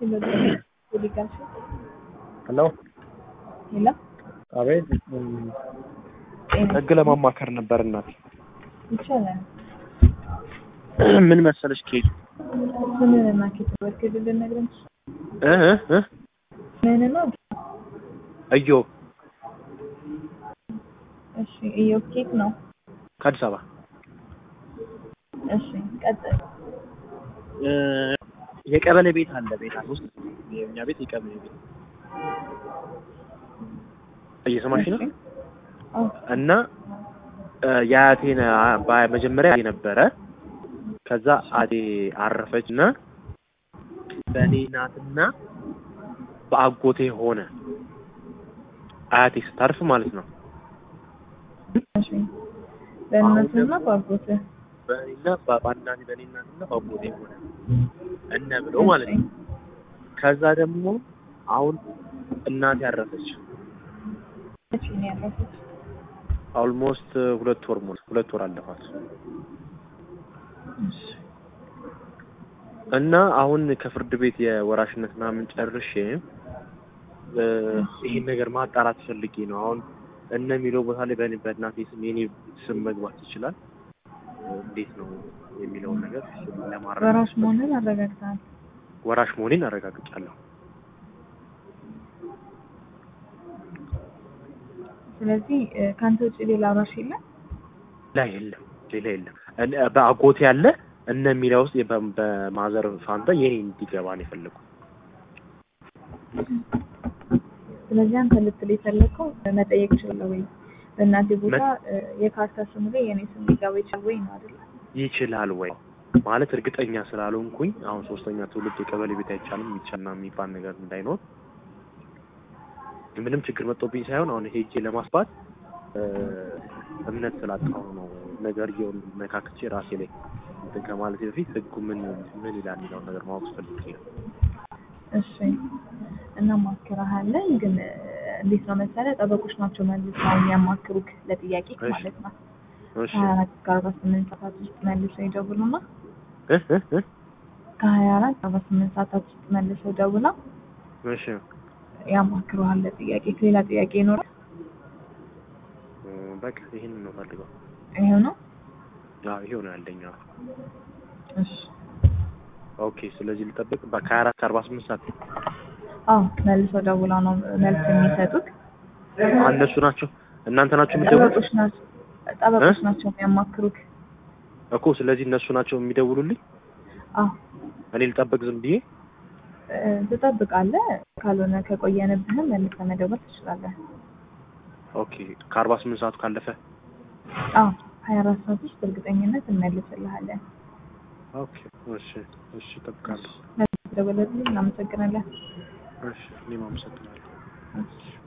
ሄሎ ሄሎ አቤት ህግ ለማማከር ነበር እናት ይቻላል። ምን መሰለሽ ኬክ ስምህን እና ኬት ወርክ ልነግረን እ እ እ ምን ነው? እዮ እሺ እዮብ ኬት ነው። ከአዲስ አበባ እሺ ቀጥል። እ የቀበሌ ቤት አለ ቤት ውስጥ የእኛ ቤት የቀበሌ ቤት እየሰማሽ ነው እሺ። አዎ እና እ የአያቴን አ- ባ- መጀመሪያ አያቴ ነበረ ከዛ አቴ አረፈች እና በእኔ እናትና በአጎቴ ሆነ አያቴ ስታርፍ ማለት ነው እሺ በእናትና በአጎትህ በእኔና በ- በእናቴ በእኔ እናትና በአጎቴ ሆነ እነ ብሎ ማለት ነው ከዛ ደግሞ አሁን እናቴ ያረፈች እሺ ነው ያረፈች። ኦልሞስት ሁለት ወር ሞል ሁለት ወር አለፋት እሺ እና አሁን ከፍርድ ቤት የወራሽነት ምናምን ጨርሼ እ ይሄን ነገር ማጣራት ፈልጌ ነው። አሁን እነ የሚለው ቦታ ላይ በእኔ በእናቴ ስም የኔ ስም መግባት ይችላል? እንዴት ነው የሚለውን ነገር እሱን ለማረጋገጥ ወራሽ መሆንን አረጋግጠሃል። ወራሽ መሆኔን አረጋግጫለሁ። ስለዚህ እ፣ ከአንተ ውጭ ሌላ ወራሽ የለም። ላ የለም ሌላ የለም። እነ- በአጎቴ ያለ እነ የሚለው ውስጥ በ- በማዘር ፋንታ የኔ እንዲገባ ነው የፈለጉት። ስለዚህ አንተ ልትል የፈለግከው እ፣ መጠየቅ እችላለሁ ወይ በእናቴ ቦታ እ፣ የካርታ ስሙ ላይ የኔ ስም ሊገባ ይችላል ወይ ነው አይደለ? ይችላል ወይ ማለት እርግጠኛ ስላልሆንኩኝ አሁን ሶስተኛ ትውልድ የቀበሌ ቤት አይቻልም ይቻልና የሚባል ነገር እንዳይኖር ምንም ችግር መጥቶብኝ ሳይሆን አሁን ሄጄ ለማስባት እ፣ እምነት ስላጣሁ ነው። ነገርየውን ነካክቼ ራሴ ላይ እንትን ከማለት በፊት ህጉ ምን ምን ይላል የሚለውን ነገር ማወቅ ፈልጌ ነው። እሺ እናማክርሃለን። ግን እ፣ እንዴት ነው መሰለህ ጠበቆች ናቸው መልሰው የሚያማክሩክ ለጥያቄ እሺ። ማለት ነው። እሺ ከሀያ አራት እስከ አርባ ስምንት ሰዓታት ውስጥ መልሰው ይደውሉና እ እ እ ከሀያ አራት አርባ ስምንት ሰዓታት ውስጥ መልሰው ደውላ እሺ ያማክሩሃል ለጥያቄ። ሌላ ጥያቄ ይኖራል? እ፣ በቃ ይሄንን ነው ፈልገው። ይሄው ነው። አዎ ይሄው ነው ያለኝ። አዎ። እሺ ኦኬ ስለዚህ ልጠብቅ ከሀያ አራት ከአርባ ስምንት ሰዓት አዎ መልሰው ደውላ ነው መልስ የሚሰጡት። እነሱ ናቸው እናንተ ናቸው የምትደውሉት ጠበቆች ናቸው ጠበቆች ናቸው የሚያማክሩክ። እኮ ስለዚህ እነሱ ናቸው የሚደውሉልኝ አዎ እኔ ልጠብቅ ዝም ብዬ እ፣ ትጠብቃለህ። ካልሆነ ከቆየንብህም መልሰህ መደወል ትችላለህ። ኦኬ ከአርባ ስምንት ሰዓቱ ካለፈ አዎ ሀያ አራት ሰዓት ውስጥ እርግጠኝነት እንመልስልሃለን። ኦኬ እሺ እሺ እጠብቃለሁ መልስ ደወለልኝ። እናመሰግናለን። እሺ እኔም አመሰግናለሁ እሺ